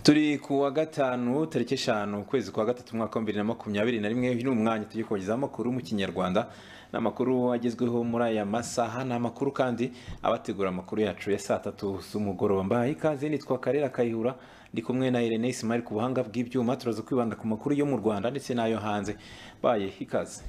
turi ku wa gatanu tariki eshanu ukwezi kwa gatatu umwaka wa bibiri na makumyabiri na rimwe ni umwanya tujye kubagezaho amakuru mu kinyarwanda ni amakuru agezweho muri aya masaha ni amakuru kandi abategura amakuru yacu ya saa tatu z'umugoroba mbahaye ikaze nitwa karera kayihura ndi kumwe na irene isimari ku buhanga bw'ibyuma turaza kwibanda ku makuru yo mu rwanda ndetse n'ayo hanze baye ikaze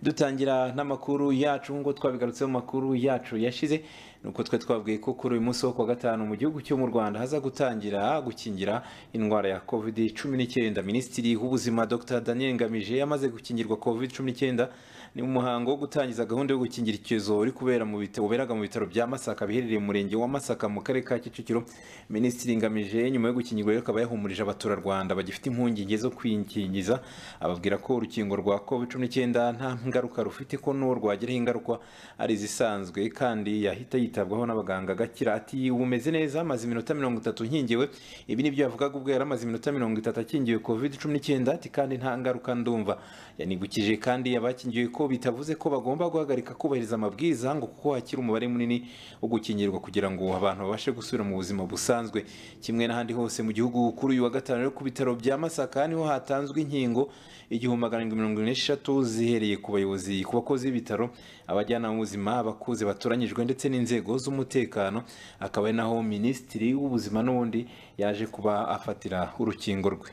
dutangira n'amakuru yacu nk'uko twabigarutseho mu makuru yacu yashize nuko twe twabwiye ko kuri uyu munsi wo kuwa gatanu mu gihugu cyo mu rwanda haza gutangira gukingira indwara ya covid cumi n'icyenda minisitiri w'ubuzima dr daniel ngamije yamaze gukingirwa covid cumi n'icyenda ni umuhango wo gutangiza gahunda yo gukingira icyorezo uri kubera mu bitaro uberaga mu bitaro bya masaka biherereye mu murenge wa masaka mu karere ka kicukiro minisitiri ngamije nyuma yo gukingirwa rero akaba yahumurije abaturarwanda bagifite impungenge zo kwikingiza ababwira ko urukingo rwa covid cumi n'icyenda nta ngaruka rufite ko n'uwo rwagiraho ingaruka ari izisanzwe kandi yahita yitabwaho n'abaganga agakira ati umeze neza amaze iminota mirongo itatu nkingiwe ibi nibyo yavugaga ubwo yari amaze iminota mirongo itatu akingiwe covid cumi n'icyenda ati kandi nta ngaruka ndumva yanigukije kandi abakingiwe ko bitavuze ko bagomba guhagarika kubahiriza amabwiriza ngo kuko hakiri umubare munini wo gukingirwa kugira ngo abantu babashe gusubira mu buzima busanzwe kimwe n'ahandi hose mu gihugu kuri uyu wa gatanu rero ku bitaro bya masaka niho hatanzwe inkingo igihumbi magana arindwi mirongo ine n'eshatu zihereye ku bayobozi ku bakozi b'ibitaro abajyanama b'ubuzima abakuze batoranyijwe ndetse n'inzego z'umutekano akaba ari naho minisitiri w'ubuzima n'ubundi yaje kuba afatira urukingo rwe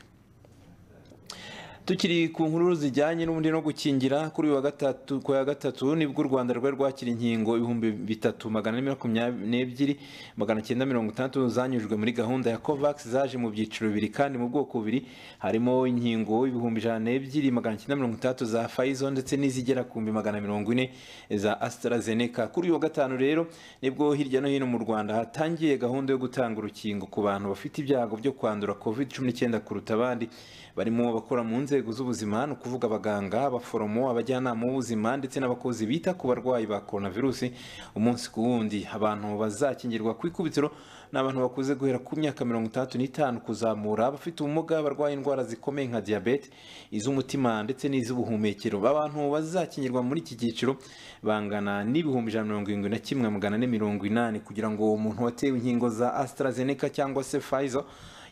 tukiri ku nkuru zijyanye n'ubundi no gukingira kuri wa gatatu ku ya gatatu nibwo u rwanda rwari rwakira inkingo ibihumbi bitatu magana ane makumyabiri n'ebyiri magana cyenda mirongo itandatu zanyujwe muri gahunda ya covax zaje mu byiciro bibiri kandi mu bwoko bubiri harimo inkingo ibihumbi ijana n'ebyiri magana cyenda mirongo itandatu za fayizo ndetse n'izigera ku bihumbi magana mirongo ine za astarazeneca kuri wa gatanu rero nibwo hirya no hino mu rwanda hatangiye gahunda yo gutanga urukingo ku bantu bafite ibyago byo kwandura covid cumi n'icyenda kuruta abandi barimo bakora mu nzego inzego z'ubuzima ni ukuvuga abaganga abaforomo abajyanama b'ubuzima ndetse n'abakozi bita ku barwayi ba coronavirusi umunsi ku wundi abantu bazakingirwa ku ikubitiro ni abantu bakuze guhera ku myaka mirongo itandatu n'itanu kuzamura abafite ubumuga barwaye indwara zikomeye nka diyabete iz'umutima ndetse n'iz'ubuhumekero abantu bazakingirwa muri iki cyiciro bangana n'ibihumbi ijana mirongo irindwi na kimwe magana ane mirongo inani kugira ngo umuntu watewe inkingo za astarazeneca cyangwa se pfizer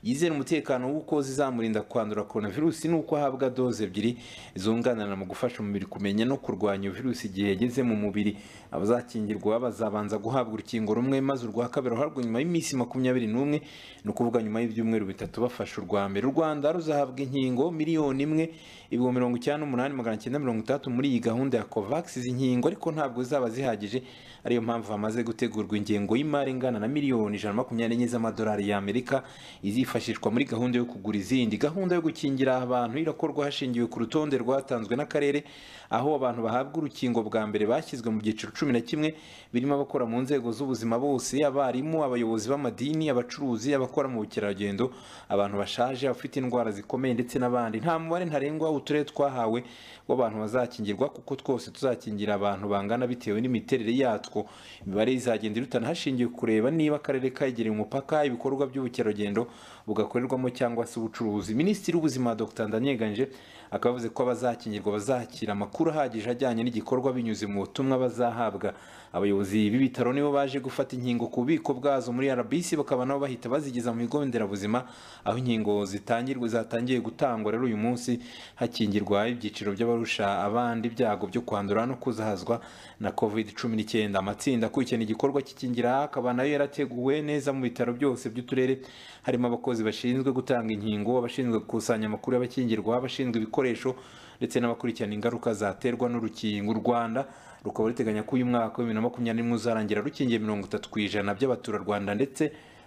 yizera umutekano w'uko zizamurinda kwandura coronavirusi n'uko ahabwa doze ebyiri zunganirana mu gufasha umubiri kumenya no kurwanya virusi igihe yageze mu mubiri abazakingirwa bazabanza guhabwa urukingo rumwe maze urwa kabiri ruhabwa nyuma y'iminsi makumyabiri n'umwe ni ukuvuga nyuma y'ibyumweru bitatu bafashe urwa mbere u rwanda ruzahabwa inkingo miliyoni imwe ibihumbi mirongo icyenda n'umunani magana cyenda mirongo itandatu muri iyi gahunda ya covax izi nkingo ariko ntabwo zaba zihagije ariyo mpamvu hamaze gutegurwa ingengo y'imari ingana na miliyoni ijana makumyabiri n'enye z'amadolari y'amerika izifashishwa yifashishwa muri gahunda yo kugura izindi gahunda yo gukingira abantu irakorwa hashingiwe ku rutonde rwatanzwe n'akarere aho abantu bahabwa urukingo bwa mbere bashyizwe mu byiciro cumi na kimwe birimo abakora mu nzego z'ubuzima bose abarimu abayobozi b'amadini abacuruzi abakora mu bukerarugendo abantu bashaje abafite indwara zikomeye ndetse n'abandi nta mubare ntarengwa uturere twahawe w'abantu bazakingirwa kuko twose tuzakingira abantu bangana bitewe n'imiterere yatwo imibare izagenda irutana hashingiwe kureba niba akarere kegereye umupaka ibikorwa by'ubukerarugendo bugakorerwamo cyangwa se ubucuruzi minisitiri w'ubuzima dr ndanyeganje akaba yavuze ko abazakingirwa bazakira amakuru ahagije ajyanye n'igikorwa binyuze mu butumwa bazahabwa abayobozi b'ibitaro nibo baje gufata inkingo ku bubiko bwazo muri rbc bakaba nabo bahita bazigeza mu bigo nderabuzima aho inkingo zitangirwa zatangiye gutangwa rero uyu munsi hakingirwa ibyiciro by'abarusha abandi ibyago byo kwandura no kuzahazwa na covid cumi n'icyenda amatsinda akurikirana igikorwa cy'ikingira akaba nayo yarateguwe neza mu bitaro byose by'uturere harimo abakozi abakozi bashinzwe gutanga inkingo abashinzwe gukusanya amakuru y'abakingirwa abashinzwe ibikoresho ndetse n'abakurikirana ingaruka zaterwa n'urukingo u rwanda rukaba ruteganya ko uyu mwaka wa bibiri na makumyabiri n'imwe uzarangira rukingiye mirongo itatu ku ijana by'abaturarwanda ndetse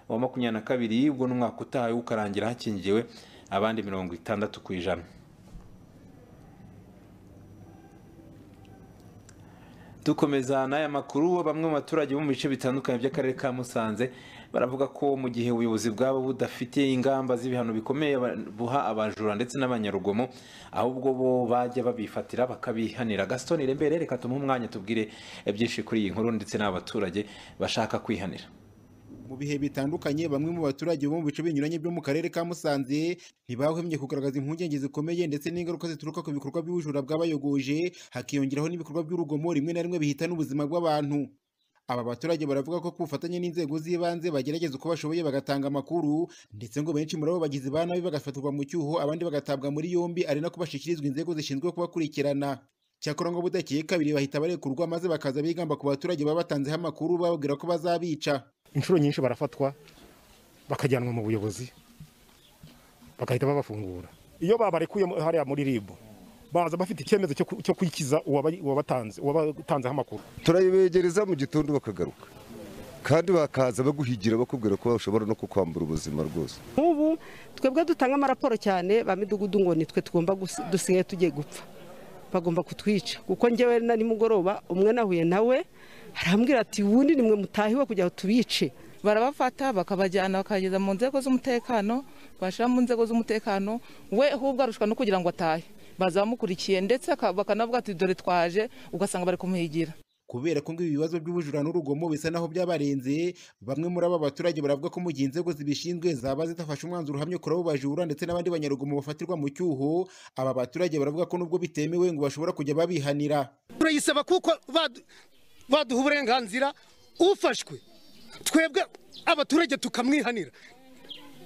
uwa makumyabiri na kabiri ubwo n'umwaka utaha ukarangira hakingiwe abandi mirongo itandatu ku ijana dukomeza n'aya makuru bamwe mu baturage bo mu bice bitandukanye by'akarere ka musanze baravuga ko mu gihe ubuyobozi bwabo budafite ingamba z'ibihano bikomeye buha abajura ndetse n'abanyarugomo ahubwo bo bajya babifatira bakabihanira gaston irembere reka tumuhe umwanya tubwire byinshi kuri iyi nkuru ndetse n'abaturage bashaka kwihanira mu bihe bitandukanye bamwe mu baturage bo mu bice binyuranye byo mu karere ka Musanze ntibahwemye kugaragaza impungenge zikomeye ndetse n'ingaruka zituruka ku bikorwa by'ubujura bw'abayogoje hakiyongeraho n'ibikorwa by'urugomo rimwe na rimwe bihitana ubuzima bw'abantu Aba baturage baravuga ko ku bufatanye n'inzego z'ibanze bagerageza uko bashoboye bagatanga amakuru ndetse ngo benshi muri abo bagizi ba nabi bagafatirwa mu cyuho abandi bagatabwa muri yombi ari nako bashyikirizwa inzego zishinzwe kubakurikirana cyakora ngo budakiye kabiri bahita barekurwa maze bakaza bigamba ku baturage baba batanzeho amakuru bababwira ko bazabica inshuro nyinshi barafatwa bakajyanwa mu buyobozi bagahita babafungura iyo babarekuye mu- hariya muri ribu baza bafite icyemezo cyo ku- cyo kwikiza uwaba- uwabatanze uwabatanzeho amakuru turayibegereza mu gitondo bakagaruka kandi bakaza baguhigira bakubwira ko bashobora no kukwambura ubuzima rwose nk'ubu twebwe dutanga amaraporo cyane ba midugudu ngo nitwe tugomba gusi- dusigaye tugiye gupfa bagomba kutwica kuko njyewe na nimugoroba umwe nahuye nawe arambwira ati ubundi nimwe mutahiwe kugira ngo tubice barabafata bakabajyana bakageza mu nzego z'umutekano bashyira mu nzego z'umutekano we ahubwo arushwa no kugira ngo atahe baza bamukurikiye ndetse aka- bakanavuga ati dore twaje ugasanga bari kumuhigira kubera ko ngo ibi bibazo by'ubujura n'urugomo bisa naho byabarenze bamwe muri aba baturage baravuga ko mu gihe inzego zibishinzwe zaba zidafashe umwanzuro uhamye kuri abo bajura ndetse n'abandi banyarugomo bafatirwa mu cyuho aba baturage baravuga ko nubwo bitemewe ngo bashobora kujya babihanira turayisaba kuko badu- baduha uburenganzira ufashwe twebwe abaturage tukamwihanira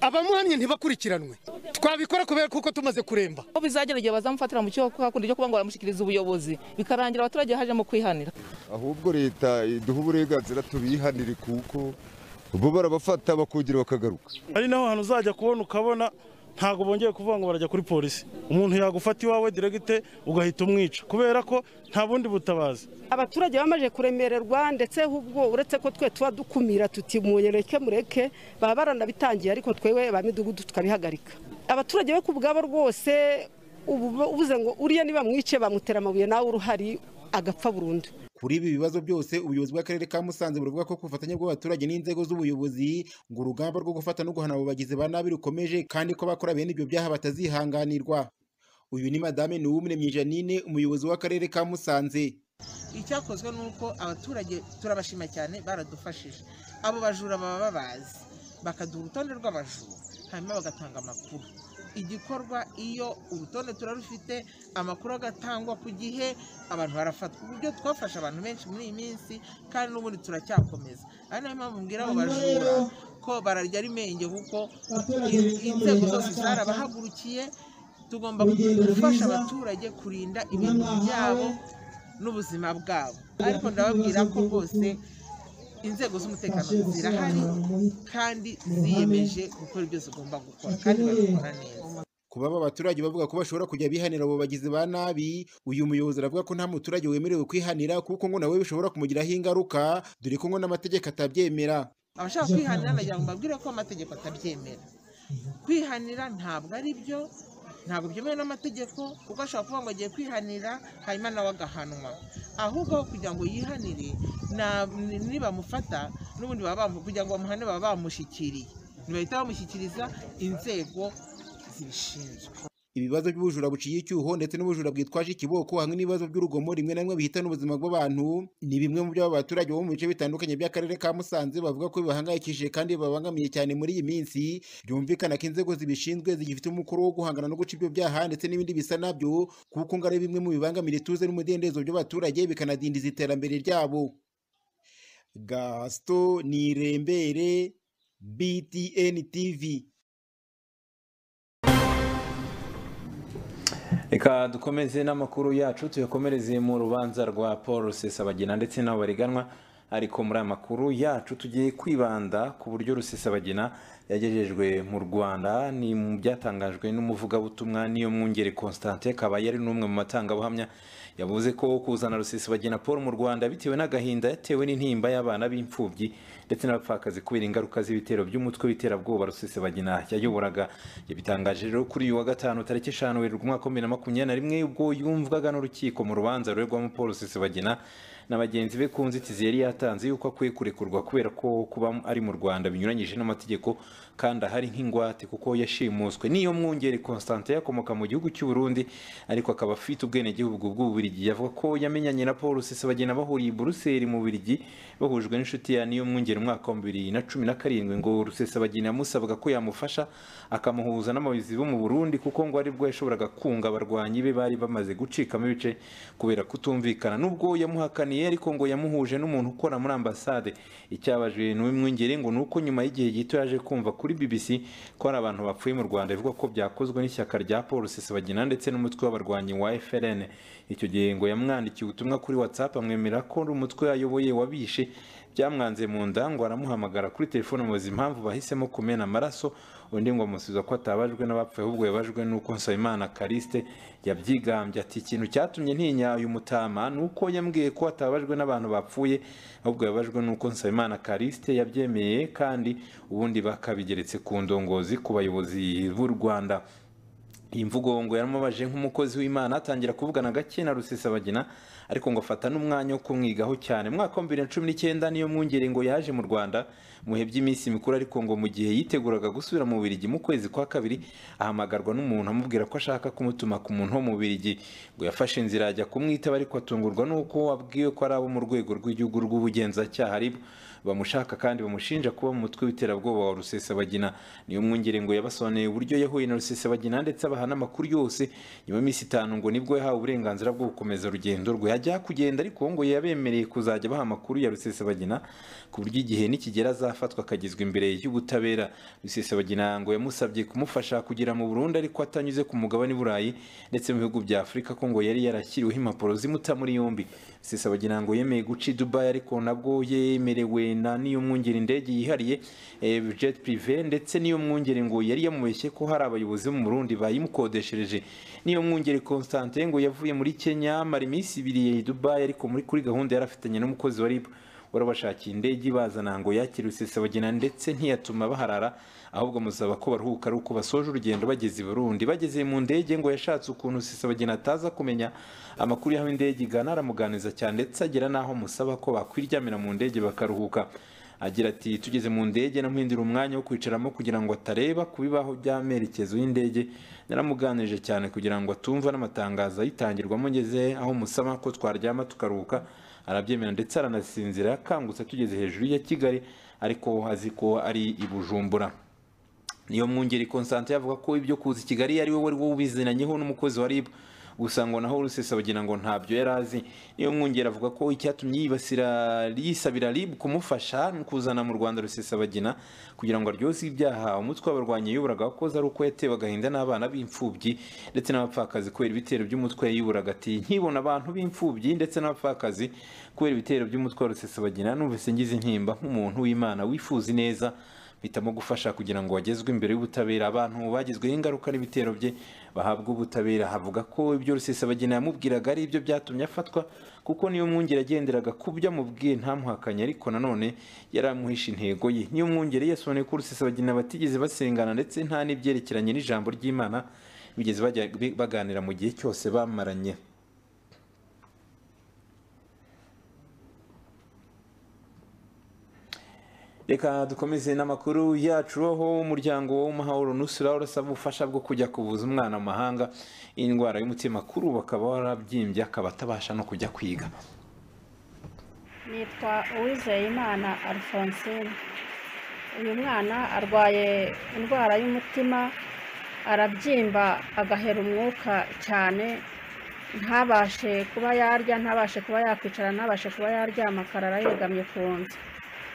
abamuhannye ntibakurikiranwe twabikora kubera kuko tumaze kuremba aho bizagera igihe bazamufatira mu cyo hakundi cyo kuba ngo baramushyikiriza ubuyobozi bikarangira abaturage hajemo kwihanira ahubwo leta iduha uburenganzira tubihanire kuko bo barabafata bakongera bakagaruka ari naho hantu uzajya kubona ukabona ntabwo bongeye kuvuga ngo barajya kuri polisi umuntu yagufata iwawe diregite ugahita umwica kubera ko nta bundi butabazi abaturage bamaze kuremererwa ndetse ahubwo uretse ko twe tuba dukumira tuti munyereke mureke baba baranabitangiye ariko twewe ba midugudu tukabihagarika abaturage be ku bwabo rwose ubu ubuze ngo uriya nibamwice bamutera amabuye nawe uruhari agapfa burundu Kuri ibi bibazo byose ubuyobozi bw'akarere ka Musanze buravuga ko ku bufatanye bw'abaturage n'inzego z'ubuyobozi ngo urugamba rwo gufata no guhana abo bagizi ba nabi rukomeje kandi ko abakora bene ibyo byaha batazihanganirwa uyu ni madame Nuwumuremyi Janine umuyobozi w'akarere ka Musanze icyakozwe ni uko abaturage turabashima cyane baradufashije abo bajura baba babazi bakaduha urutonde rw'abajura hanyuma bagatanga amakuru igikorwa iyo urutonde turarufite amakuru agatangwa ku gihe abantu barafatwa uburyo twafashe abantu benshi muri iyi minsi kandi n'ubundi turacyakomeza ari nayo mpamvu mbwira abo bajura ko bararya ari menge kuko in- inzego zose zarabahagurukiye tugomba gufasha abaturage kurinda ibintu byabo n'ubuzima bwabo ariko ndababwira ko rwose inzego z'umutekano zirahari kandi ziyemeje gukora ibyo zigomba gukora kandi babikora neza kuba aba baturage bavuga ko bashobora kujya bihanira abo bagizi ba nabi uyu muyobozi aravuga ko nta muturage wemerewe kwihanira kuko ngo nawe bishobora kumugiraho ingaruka dore ko ngo n'amategeko atabyemera abashaka kwihanira nagira ngo mbabwire ko amategeko atabyemera kwihanira ntabwo ari byo ntabwo byemewe n'amategeko kuko ashobora kuvuga ngo agiye kwihanira hanyuma nawe agahanwa ahubwo aho kugira ngo yihanire na- ni- nibamufata n'ubundi baba bamu- kugira ngo bamuhane baba bamushyikiriye ntibahita bamushyikiriza inzego zibishinzwe ibibazo by'ubujura buciye icyuho ndetse n'ubujura bwitwaje ikiboko hamwe n'ibibazo by'urugomo rimwe na rimwe bihitana ubuzima bw'abantu ni bimwe mu byo aba baturage bo mu bice bitandukanye by'akarere ka Musanze bavuga ko bibahangayikishije kandi babangamiye cyane muri iyi minsi byumvikana ko inzego zibishinzwe zigifite umukoro wo guhangana no guca ibyo byaha ndetse n'ibindi bisa nabyo kuko ngo ari bimwe mu bibangamira ituze n'umudendezo by'abaturage bikanadindiza iterambere ryabo Gaston Nirembere BTN TV reka dukomeze n'amakuru yacu tuyakomereze mu rubanza rwa paul rusesabagina ndetse n'abo bariganwa ariko muri aya makuru yacu tugiye kwibanda ku buryo rusesabagina yagejejwe mu rwanda ni mu byatangajwe n'umuvugabutumwa niyo mwungeri constantin akaba yari n'umwe mu matangabuhamya yavuze ko kuzana rusesabagina paul mu rwanda bitewe n'agahinda yatewe n'intimba y'abana b'imfubyi ndetse n'abapfakazi kubera ingaruka z'ibitero by'umutwe w'iterabwoba rusesabagina yayoboraga yabitangaje rero kuri uyu wa gatanu tariki eshanu werurwe umwaka wa bibiri na makumyabiri na rimwe ubwo yumvwaga n'urukiko mu rubanza ruregwamo paul rusesabagina na bagenzi be ku nzitizi yari yatanze yuko akwiye kurekurwa kubera ko kuba ari mu rwanda binyuranyije n'amategeko kandi ahari nk'ingwate kuko yashimuswe niyo mwungeri Constantin yakomoka mu gihugu cy'u Burundi ariko akaba afite ubwenegihugu bw'uburigi yavuga ko yamenyanye na Paul Rusesabagina bahuriye i Buruseli mu Burigi bahujwe n'inshuti ya niyo mwungeri mu mwaka wa bibiri na cumi na karindwi ngo Rusesabagina yamusabaga ko yamufasha akamuhuza n'abayobozi bo mu Burundi kuko ngo aribwo yashoboraga kunga abarwanyi be bari bamaze gucikamo ibice kubera kutumvikana nubwo yamuhakaniye ariko ngo yamuhuje n'umuntu ukora muri ambasade icyabajwe n'uyu mwungeri ngo nuko nyuma y'igihe gito yaje kumva kuri BBC ko hari abantu bapfuye mu Rwanda ivuga ko byakozwe n'ishyaka rya Paul Rusesabagina ndetse n'umutwe w'abarwanyi wa FLN icyo gihe ngo yamwandikiye ubutumwa kuri WhatsApp amwemera ko ari umutwe ayoboye wabishe byamwanze mu nda ngo aramuhamagara kuri telefone muzi impamvu bahisemo kumena amaraso undi ngo amusubiza ko atabajwe n'abapfuye ahubwo yabajwe n'uko Nsabimana Kariste yabyigambye ati ikintu cyatumye ntinya uyu mutama ni uko yambwiye ko atabajwe n'abantu bapfuye ahubwo yabajwe n'uko Nsabimana Kariste yabyemeye kandi ubundi bakabigeretse ku ndongozi ku bayobozi b'u Rwanda iyi mvugo ngo yaramubaje nk'umukozi w'imana atangira kuvugana gake na rusesabagina ariko ngo afata n'umwanya wo kumwigaho cyane mwaka wa bibiri na cumi n'icyenda niyo mwungere ngo yaje mu rwanda mu bihe by'iminsi mikuru ariko ngo mu gihe yiteguraga gusubira mu Bubiligi mu kwezi kwa kabiri ahamagarwa n'umuntu amubwira ko ashaka kumutuma ku muntu wo mu Bubiligi ngo yafashe inzira ajya kumwitaba ariko atungurwa n'uko abwiwe ko ari abo mu rwego rw'igihugu rw'ubugenzacyaha aribo bamushaka kandi bamushinja kuba mu mutwe w'iterabwoba wa rusesabagina niyo mwungere ngo yabasobanuriye uburyo yahuye na rusesabagina ndetse abaha n'amakuru yose nyuma y'iminsi itanu ngo nibwo yahawe uburenganzira bwo gukomeza urugendo rwe yajya kugenda ariko ngo yabemereye kuzajya abaha amakuru ya rusesabagina ku buryo igihe nikigera azafatwa akagezwa imbere y'ubutabera rusesabagina ngo yamusabye kumufasha kugera mu burundi ariko atanyuze ku mugabane burayi ndetse mu bihugu bya afurika ko ngo yari yarashyiriweho impapuro zimuta muri yombi rusesabagina ngo yemeye guca i dubayi ariko nabwo yemerewe na niyo mwungeri indege yihariye jet prive ndetse niyo mwungeri ngo yari yamubeshye ko hari abayobozi bo mu Burundi bayimukodeshereje niyo mwungeri Constantin ngo yavuye muri Kenya amara iminsi ibiri i Dubai ariko muri kuri gahunda yari afitanye n'umukozi wa RIB warabashakiye indege ibazana ngo yakire rusesabagina ndetse ntiyatuma baharara ahubwo amusaba ko baruhuka ari uko basoje urugendo bageze i burundi bageze mu ndege ngo yashatse ukuntu rusesabagina ataza kumenya amakuru y'aho indege igana aramuganiza cyane ndetse agera n'aho amusaba ko bakwiryamira mu ndege bakaruhuka agira ati tugeze mu ndege namuhindura umwanya wo kwicaramo kugira ngo atareba ku bibaho by'amerekezo y'indege naramuganirije cyane kugira ngo atumva n'amatangazo ayitangirwamo ngeze aho musaba ko twaryama tukaruhuka arabyemera ndetse aranasinzira yakangutse tugeze hejuru ya kigali ariko azi ko ari i bujumbura niyo mwungeri Constantin avuga ko ibyo kuza i kigali ari we wari wubizinanyeho n'umukozi wa RIB gusa ngo naho rusesabagina ngo ntabyo yari azi niyo mwungeri avuga ko icyatumye yibasira yisabira RIB kumufasha kuzana mu Rwanda rusesabagina kugira ngo aryoze ibyaha umutwe w'abarwanyi yiburaga wakoze ari uko yatewe agahinda n'abana b'imfubyi ndetse n'abapfakazi kubera ibitero by'umutwe yiburaga ati nkibona abantu b'imfubyi ndetse n'abapfakazi kubera ibitero by'umutwe wa rusesabagina numvise ngize intimba nk'umuntu w'Imana wifuza ineza bitamo gufasha kugira ngo bagezwe imbere y'ubutabera abantu bagizweho ingaruka n'ibitero bye bahabwa ubutabera havuga ko ibyo rusesabagina yamubwiraga ari ibyo byatumye afatwa kuko niyo mwungere agenderaga ku byo amubwiye ntamuhakanye ariko nanone yari amuhishe intego ye niyo mwungere yasobanuye ko rusesabagina batigeze basengana ndetse nta n'ibyerekeranye n'ijambo ry'imana bigeze baganira mu gihe cyose bamaranye reka dukomeze n'amakuru yacu aho umuryango w'umuhahuro nusura urasaba ubufasha bwo kujya kuvuza umwana mu mahanga indwara y'umutima kuri ubu akaba warabyimbye akaba atabasha no kujya kwiga nitwa uwizeyimana alphonsine uyu mwana arwaye indwara y'umutima arabyimba agahera umwuka cyane ntabashe kuba yarya ntabashe kuba yakwicara ntabashe kuba yaryama akarara yegamye ku nzu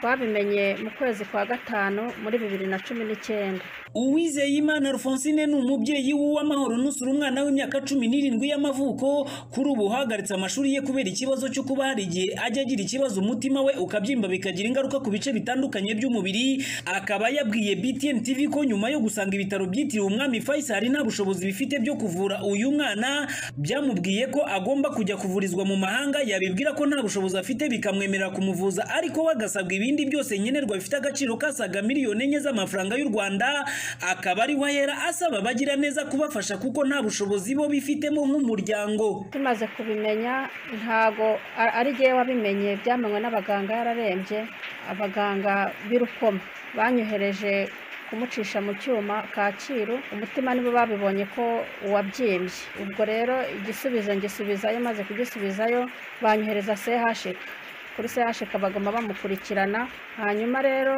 twabimenye mu kwezi kwa gatanu muri bibiri na cumi n'icyenda uwizeyimana rufonsine ni umubyeyi w'amahoro nusura umwana w'imyaka cumi n'irindwi y'amavuko kuri ubu uhagaritse amashuri ye kubera ikibazo cyo kuba hari igihe ajya agira ikibazo umutima we ukabyimba bikagira ingaruka ku bice bitandukanye by'umubiri akaba yabwiye btn tv ko nyuma yo gusanga ibitaro byitiriwe umwami faisal nta bushobozi bifite byo kuvura uyu mwana byamubwiye ko agomba kujya kuvurizwa mu mahanga yabibwira ko nta bushobozi afite bikamwemerera kumuvuza ariko we agasabwa ibindi byose nkenerwa bifite agaciro kasaga miliyoni enye z'amafaranga y'u rwanda akaba ari wahera asaba bagira neza kubafasha kuko nta bushobozi bo bifitemo nk'umuryango tumaze kubimenya ntago ari jyewe wabimenye byamenywe n'abaganga yararembye abaganga b'irukoma banyohereje kumucisha mu cyuma kacyiru umutima nibo babibonye ko wabyimbye ubwo rero igisubizo ngisubizayo maze kugisubizayo banyohereza sehashika kuri sehashika bagomba bamukurikirana hanyuma rero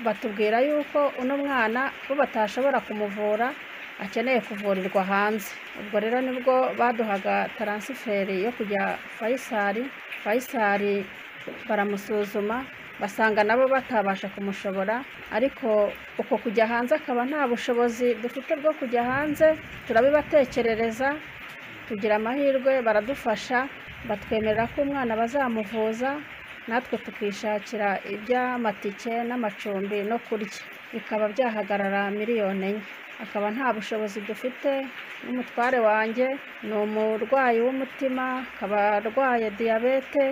batubwira yuko uno mwana bo batashobora kumuvura akeneye kuvurirwa hanze ubwo rero nibwo baduhaga taransiferi yo kujya fayisari fayisari baramusuzuma basanga nabo batabasha kumushobora ariko uko kujya hanze akaba nta bushobozi dufite bwo kujya hanze turabibatekerereza tugira amahirwe baradufasha batwemerera ko umwana bazamuvuza natwe tukishakira iby'amatike n'amacumbi no kurya bikaba byahagarara miliyoni enye akaba nta bushobozi dufite n'umutware wanjye ni umurwayi w'umutima akaba arwaye diyabete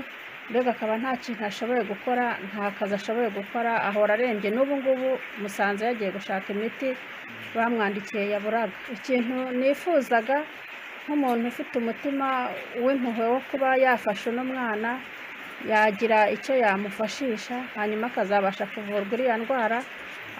mbega akaba nta kintu ashoboye gukora nta kazi ashoboye gukora ahora arembye n'ubu ngubu musanze yagiye gushaka imiti bamwandikiye yaburaga ikintu nifuzaga nk'umuntu ufite umutima w'impuhwe wo kuba yafasha uno mwana yagira icyo yamufashisha hanyuma akazabasha kuvurwa iriya ndwara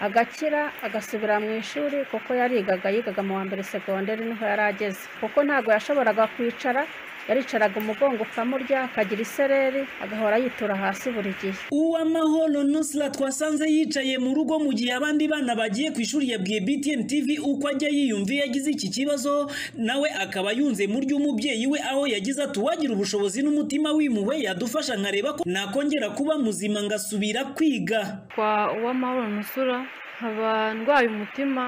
agakira agasubira mu ishuri kuko yarigaga yigaga mu wa mbere segonderi niho yari ageze kuko ntabwo yashoboraga kwicara yaricaraga umugongo ukamurya akagira isereri agahora yitura hasi buri gihe uwamahoro nusra twasanze yicaye mu rugo mu gihe abandi bana bagiye ku ishuri yabwiye btn tv uko ajya yiyumviye yagize iki kibazo nawe akaba yunze mu ry'umubyeyi we aho yagize ati uwagira ubushobozi n'umutima w'imuwe yadufasha nkareba ko nakongera kuba muzima ngasubira kwiga kwa uwamahoro nusra nkaba ndwaye umutima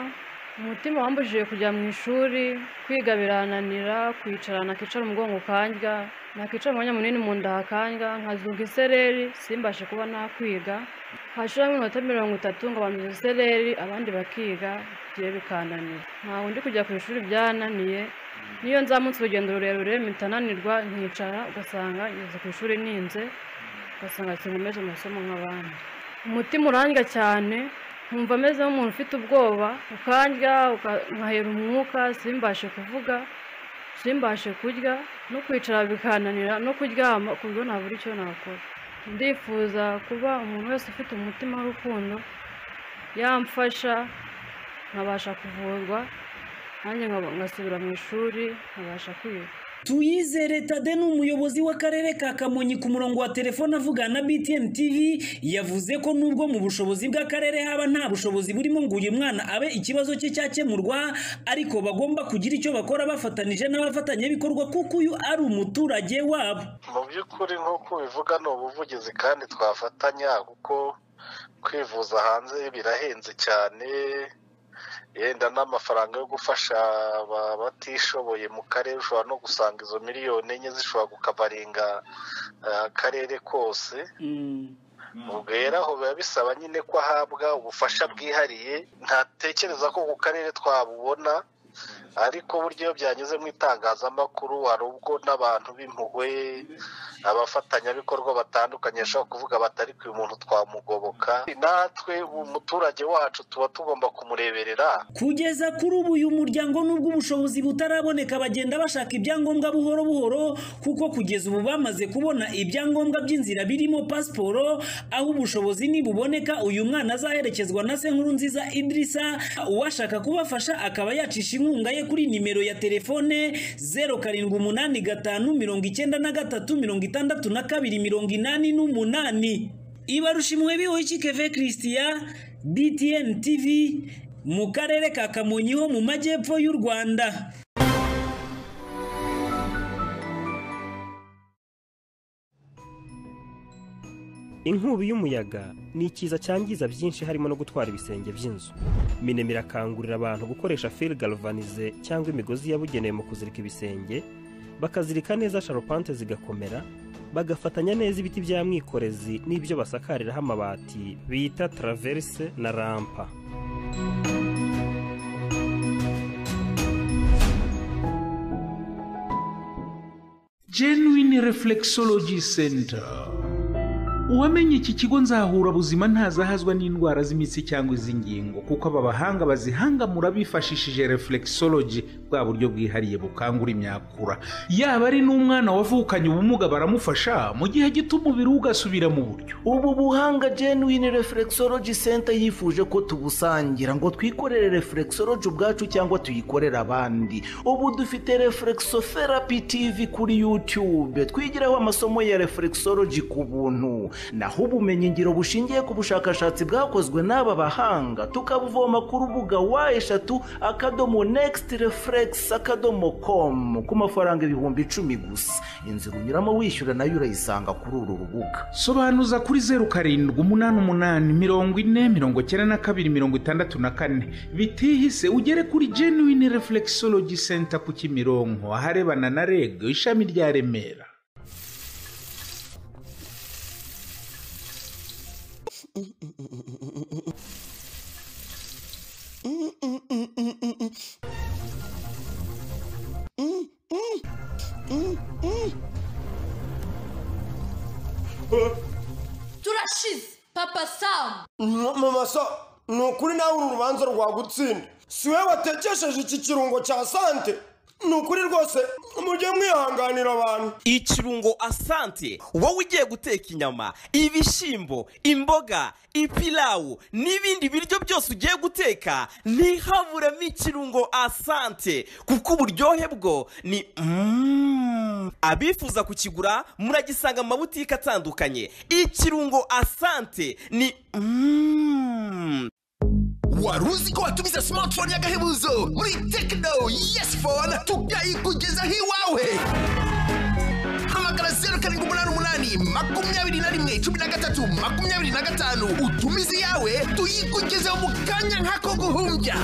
umutima wambujije kujya mu ishuri kwiga birananira kwicara nakicara umugongo ukandya nakicara umwanya munini mu nda hakandya nkazunga isereri simbashe kuba nakwiga hashiramo iminota mirongo itatu ngo abantu isereri abandi bakiga bigiye bikananira ntabwo ndi kujya ku ishuri byananiye niyo nzamutse urugendo rurerure mitananirwa nkicara ugasanga ngeze ku ishuri ninze ugasanga sinkomeje amasomo nk'abandi umutima urandya cyane nkumva ameze nk'umuntu ufite ubwoba ukandya nkahera umwuka simbashe kuvuga simbashe kurya no kwicara bikananira no kuryama ku buryo ntabura icyo nakora ndifuza kuba umuntu wese ufite umutima w'urukundo yamfasha nkabasha kuvurwa nanjye ngasubira mu ishuri nkabasha kwiga tuyizere tade ni umuyobozi w'akarere ka kamonyi ku murongo wa telefone avugana na btn tv yavuze ko nubwo mu bushobozi bw'akarere haba nta bushobozi burimo ngo uyu mwana abe ikibazo cye cyakemurwa ariko bagomba kugira icyo bakora bafatanije n'abafatanyabikorwa kuko uyu ari umuturage wabo mu by'ukuri nk'uko ubivuga ni ubuvugizi kandi twafatanya kuko kwivuza hanze birahenze cyane yenda n'amafaranga yo gufasha abatishoboye mu karere ushobora no gusanga izo miliyoni enye zishobora kukabarenga akarere kose ubwo rero aho biba bisaba nyine ko ahabwa ubufasha bwihariye ntatekereza ko ku karere twabubona ariko buryo byanyuze mu itangazamakuru hari ubwo n'abantu b'impuhwe abafatanyabikorwa batandukanye bashobora kuvuga batari ku muntu twamugoboka natwe umuturage wacu tuba tugomba kumureberera kugeza kuri ubu uyu muryango n'ubwo ubushobozi butaraboneka bagenda bashaka ibyangombwa buhoro buhoro kuko kugeza ubu bamaze kubona ibyangombwa by'inzira birimo pasiporo aho ubushobozi nibuboneka uyu mwana azaherekezwa na senkuru nziza idirisa uwashaka kubafasha akaba yacisha inkunga ye kuri nimero ya telefone zeru karindwi umunani gatanu mirongo icyenda na gatatu mirongo itandatu na kabiri mirongo inani n'umunani ibarushimwe bihoyiki keve christian btn tv mu karere ka kamonyi ho mu majyepfo y'u rwanda inkubi y'umuyaga ni ikiza cyangiza byinshi harimo no gutwara ibisenge by'inzu minema irakangurira abantu gukoresha fil galvanize cyangwa imigozi yabugenewe mu kuzirika ibisenge bakazirika neza sharupante zigakomera bagafatanya neza ibiti bya mwikorezi n'ibyo basakariraho amabati bita taraverse na rampa genuine reflexology center uwamenye iki kigo nzahura buzima ntazahazwa n'indwara z'imitsi cyangwa iz'ingingo kuko aba bahanga bazihangamura bifashishije reflexology bwa buryo bwihariye bukangura imyakura yaba ari n'umwana wavukanye ubumuga baramufasha mu gihe gito umubiri we ugasubira mu buryo ubu buhanga genuine reflexology center yifuje ko tubusangira ngo twikorere reflexology ubwacu cyangwa tuyikorere abandi ubu dufite reflexotherapy tv kuri youtube twigiraho amasomo ya reflexology ku buntu naho ubumenyingiro bushingiye ku bushakashatsi bwakozwe n'aba bahanga tukabuvoma ku rubuga wa eshatu akadomo next reflex akadomo com ku mafaranga ibihumbi icumi gusa inzira unyuramo wishyura nayo urayisanga kuri uru rubuga sobanuza kuri zeru karindwi umunani umunani mirongo ine mirongo icyenda na kabiri mirongo itandatu na kane bitihise ugere kuri genuine reflexology center ku kimironko aharebana na reg ishami rya remera turashize papa samu mama sa ni ukuri nawe uru rubanza rwagutsinda si wowe watekesheje iki kirungo cya sante ni ukuri rwose mujye mwihanganira abantu ikirungo asante wowe ugiye guteka inyama ibishyimbo imboga ipilawu n'ibindi biryo byose ugiye guteka ntihaburemo ikirungo asante kuko uburyohe bwo ni Mm. abifuza kukigura muragisanga mu mabutike atandukanye ikirungo asante ni Mm. wari uzi ko watumiza smartphone y'agahebuzo muri tekino yesi fone tukayikugezaho iwawe hamagara zeru karindwi umunani umunani makumyabiri na rimwe cumi na gatatu makumyabiri na gatanu utumize iyawe tuyikugezeho mu kanya nk'ako guhumbya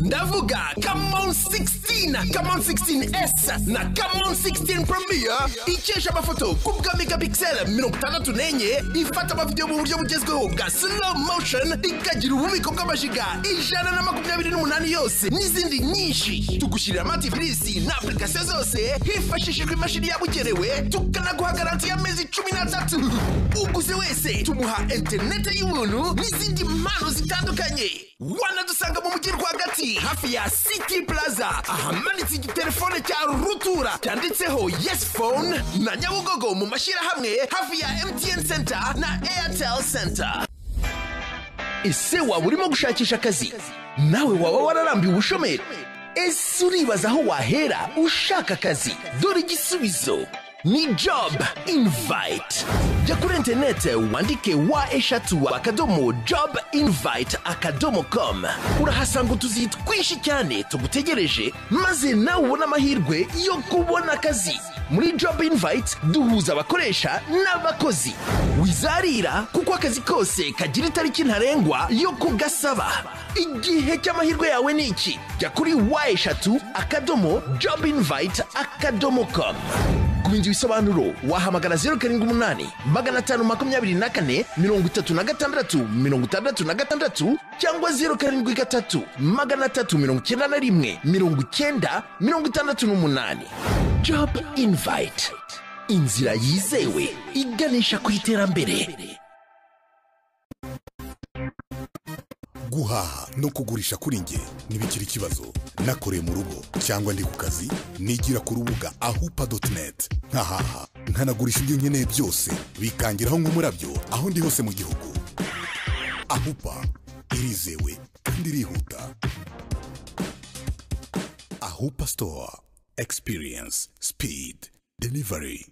ndavuga kamon 16 kamon 16s na kamon 16 premier ikesha amafoto ku bwa megapixel mirongo itandatu n'enye ifata amavidewo mu buryo bugezweho bwa slow motion ikagira ububiko bw'amajiga ijana na makumyabiri n'umunani yose n'izindi nyinshi tugushyirira amatifilisi na apurikasiyo zose hifashishijwe imashini yabugenewe tukanaguha garanti y'amezi cumi n'atatu uguze wese tumuha interineti y'ubuntu n'izindi mpano zitandukanye wanadusanga mu mujyi rwagati hafi ya city plaza ahamanitse igitelefone cya rutura cyanditseho yes phone na nyabugogo mu mashyirahamwe hafi ya mtn center na airtel center ese waba urimo gushakisha akazi nawe waba wararambiwe ubushomeri ese uribaza aho wahera ushaka akazi dore igisubizo ni job invite jya kuri interinete wandike wa eshatu akadomo job invite akadomo com urahasanga utuzi twinshi cyane tugutegereje maze nawe ubone amahirwe yo kubona akazi muri job invite duhuza abakoresha n'abakozi wizarira kuko akazi kose kagira itariki ntarengwa yo kugasaba igihe cy'amahirwe yawe ni iki jya kuri wa eshatu akadomo job invite akadomo com kubindi ibisobanuro wahamagara zeru karindwi umunani magana atanu makumyabiri na kane mirongo itatu na gatandatu mirongo itandatu na gatandatu cyangwa zeru karindwi gatatu magana atatu mirongo icyenda na rimwe mirongo icyenda mirongo itandatu n'umunani job invite inzira yizewe iganisha ku iterambere guhaha no kugurisha kuri nge ntibikiri ikibazo nakoreye mu rugo cyangwa ndi ku kazi nigira ku rubuga ahupa doti neti nkahaha nkanagurisha ibyo nkeneye byose bikangiraho nk'umurabyo aho ndi hose mu gihugu ahupa irizewe kandi irihuta ahupa sitowa egisipiriyensi sipidi delivari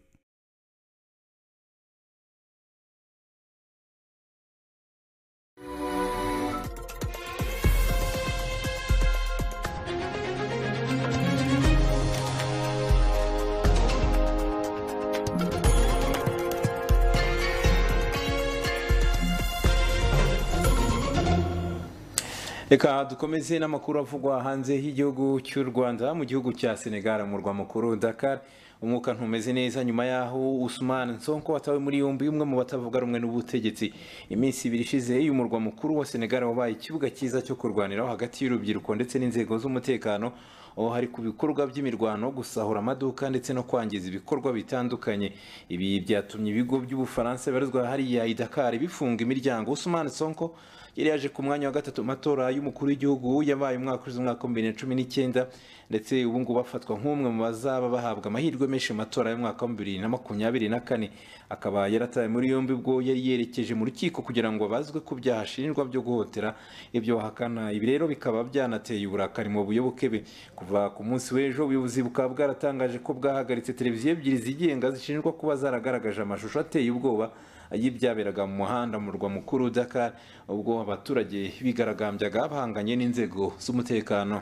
reka dukomeze n'amakuru avugwa hanze y'igihugu cy'u rwanda mu gihugu cya senegal mu murwa mukuru dakar umwuka ntumeze neza nyuma y'aho usumani nsonko watawe muri yombi umwe mu batavuga rumwe n'ubutegetsi iminsi ibiri ishize y'umurwa mukuru wa senegal wabaye ikibuga cyiza cyo kurwaniraho hagati y'urubyiruko ndetse n'inzego z'umutekano aho hari ku bikorwa by'imirwano gusahura amaduka ndetse no kwangiza ibikorwa bitandukanye ibi byatumye ibigo by'ubufaransa bibarizwa hariya i dakar bifunga imiryango usumani nsonko yari yaje ku mwanya wa gatatu mu matora y'umukuru w'igihugu yabaye umwaka ushize umwaka wa bibiri na cumi n'icyenda ndetse ubu ngubu afatwa nk'umwe mu bazaba bahabwa amahirwe menshi mu matora y'umwaka wa bibiri na makumyabiri na kane akaba yarataye muri yombi ubwo yari yerekeje mu rukiko kugira ngo abazwe ku byaha ashinjwa byo guhotera ibyo bahakana ibi rero bikaba byanateye uburakari mu buyoboke be kuva ku munsi w'ejo ubuyobozi bukaba bwaratangaje ko bwahagaritse televiziyo ebyiri zigenga zishinjwa kuba zaragaragaje amashusho ateye ubwoba y'ibyaberaga mu muhanda mu murwa mukuru Dakar ubwo abaturage bigaragambyaga bahanganye n'inzego z'umutekano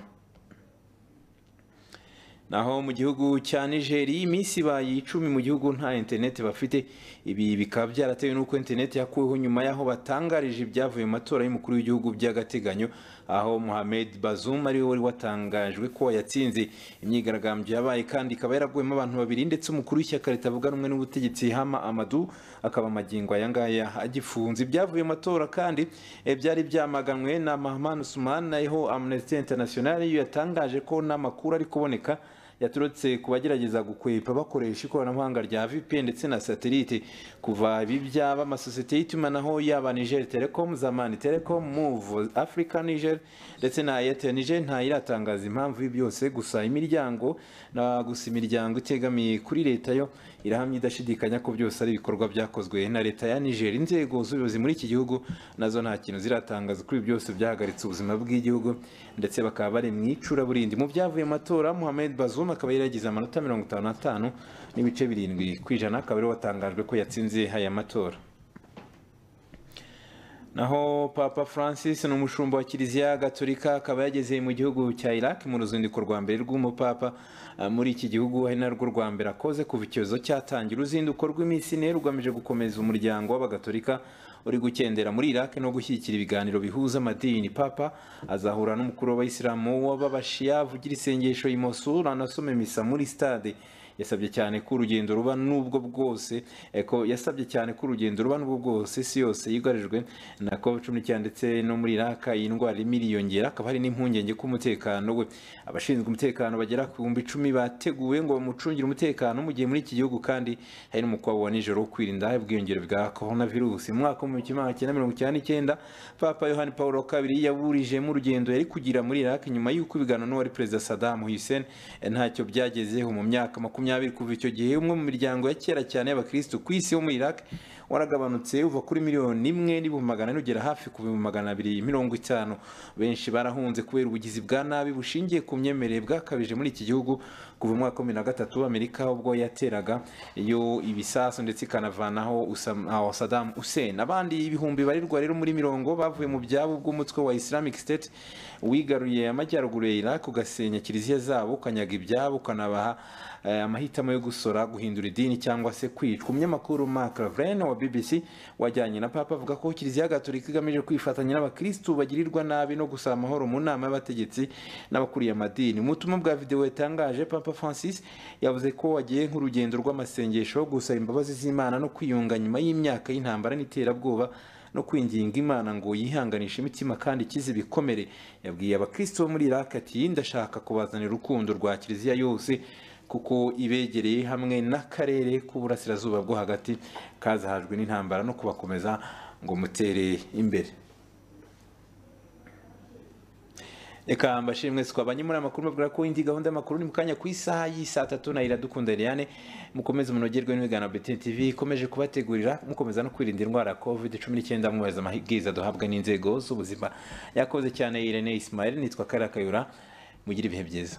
naho mu gihugu cya nigeri iminsi ibaye icumi mu gihugu nta interineti bafite ibi bikaba byaratewe n'uko interineti yakuweho nyuma y'aho batangarije ibyavuye mu matora y'umukuru w'igihugu by'agateganyo aho Mohamed Bazoum ari we wari watangajwe ko yatsinze imyigaragambyo yabaye kandi ikaba yaraguyemo abantu babiri ndetse umukuru w'ishyaka ritavuga rumwe n'ubutegetsi Hama Amadou akaba amagingo aya ngaya agifunze ibyavuye mu matora kandi eh, byari byamaganwe na Mahaman Usman naho Amnesty International yo yatangaje ko n'amakuru ari kuboneka yaturutse ku bagerageza gukwepa bakoresha ikoranabuhanga rya VPN ndetse na satellite kuva ibi byaba amasosiyete y'itumanaho yaba Niger Telecom, Zamani Telecom, Move Africa Niger ndetse na Airtel Niger nta iratangaza impamvu y'ibi byose gusa imiryango na gusa imiryango itegamiye kuri leta yo irahamya idashidikanya ko byose ari ibikorwa byakozwe na leta ya Niger inzego z'ubuyobozi muri iki gihugu nazo nta kintu ziratangaza kuri ibi byose byahagaritse ubuzima bw'igihugu ndetse bakaba bari mu icuraburindi mu byavuye mu matora Mohamed Bazoum akaba yari yagize amanota mirongo itanu n'atanu n'ibice birindwi ku ijana akaba ariwe watangajwe ko yatsinze aya matora naho papa francis ni umushumba wa kiliziya gatolika akaba yageze mu gihugu cya iraq mu ruzinduko rwa mbere rw'umupapa Ah, muri iki gihugu ari narwo rwa mbere akoze kuva icyorezo cyatangira uruzinduko rw'iminsi ine rugamije gukomeza umuryango w'abagatolika uri gukendera muri iraq no gushyigikira ibiganiro bihuza amadini papa azahura n'umukuru w'abayisilamu w'ababashiya avugira isengesho i mosul anasoma misa muri stade yasabye cyane ko urugendo ruba n'ubwo bwose eh, ko yasabye cyane ko urugendo ruba n'ubwo bwose isi yose yugarijwe na covid cumi n'icyenda ndetse no muri iraka iyi ndwara irimo iriyongera akaba hari n'impungenge k'umutekano we abashinzwe umutekano bagera ku bihumbi icumi bateguwe ngo bamucungire umutekano mu gihe muri iki gihugu kandi hari n'umukwabu wa nijoro wo kwirinda ubwiyongere bwa korona virusi mu mwaka w'ibihumbi kimwe magana cyenda mirongo icyenda n'icyenda papa yohani paul wa kabiri yaburijemo urugendo yari kugira muri iraq nyuma y'uko ibiganiro n'uwari perezida saddam hussein eh, ntacyo byagezeho mu myaka makumyabiri makumyabiri kuva icyo gihe umwe mu miryango ya kera cyane y'abakirisitu ku isi yo muri iraq waragabanutse uva kuri miliyoni imwe n'ibihumbi magana ane ugera hafi ku bihumbi magana abiri mirongo itanu benshi barahunze kubera ubugizi bwa nabi bushingiye ku myemerere bwakabije muri iki gihugu kuva mu mwaka wa bibiri na gatatu amerika ubwo yateraga iyo ibisasu ndetse ikanavanaho Usam- ah, saddam hussein abandi ibihumbi barirwa rero muri mirongo bavuye mu byabo bw'umutwe wa islamic state wigaruye amajyaruguru ya iraq ugasenya kiliziya zabo ukanyaga ibyabo ukanabaha eh, amahitamo yo gusora guhindura idini cyangwa se kwicwa umunyamakuru mark lavren wa bbc wajyanye na papa avuga ko kiliziya gatolika igamije kwifatanya n'abakirisitu bagirirwa nabi no gusaba amahoro mu nama y'abategetsi n'abakuriye amadini mu butumwa bwa videwo yatangaje papa francis yavuze ko wagiye nk'urugendo rw'amasengesho gusaba imbabazi z'imana no kwiyunga nyuma y'imyaka y'intambara n'iterabwoba no kwinginga imana ngo yihanganishe imitima kandi ikize ibikomere yabwiye abakristo bo muri iraq ati ndashaka kubazanira urukundo rwa kiliziya yose kuko ibegereye hamwe n'akarere k'uburasirazuba bwo hagati kazahajwe n'intambara no kubakomeza ngo mutere imbere reka mbashimwe twabanye muri aya makuru mbabwira ko indi gahunda y'amakuru ni mu kanya ku isaha y'isaa tatu na iradukunda Eliane mukomeze munogerwe n'ibigana Betty TV ikomeje kubategurira mukomeza no kwirinda indwara ya covid cumi n'icyenda mwubahiriza amabwiriza duhabwa n'inzego z'ubuzima yakoze cyane Irene Ismail nitwa Karakayura mugire ibihe byiza